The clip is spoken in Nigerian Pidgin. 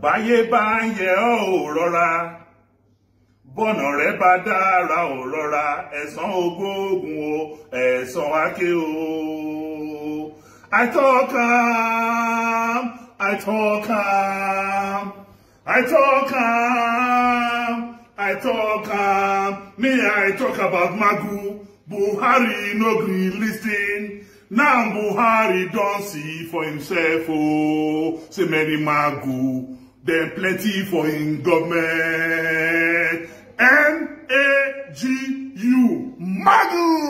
báyé bá ń yẹ ọ́ ò rọra bọ́nà rẹ bá dára ò rọra ẹ̀san ogógun o ẹ̀san wáké o. I talk am, I talk am, I talk am, I talk am. Me, I talk about Magu. Buhari no gree listen. Now Buhari don see for himself. Oh, say many Magu. Dem plenty for him government. M-A-G-U. Magu!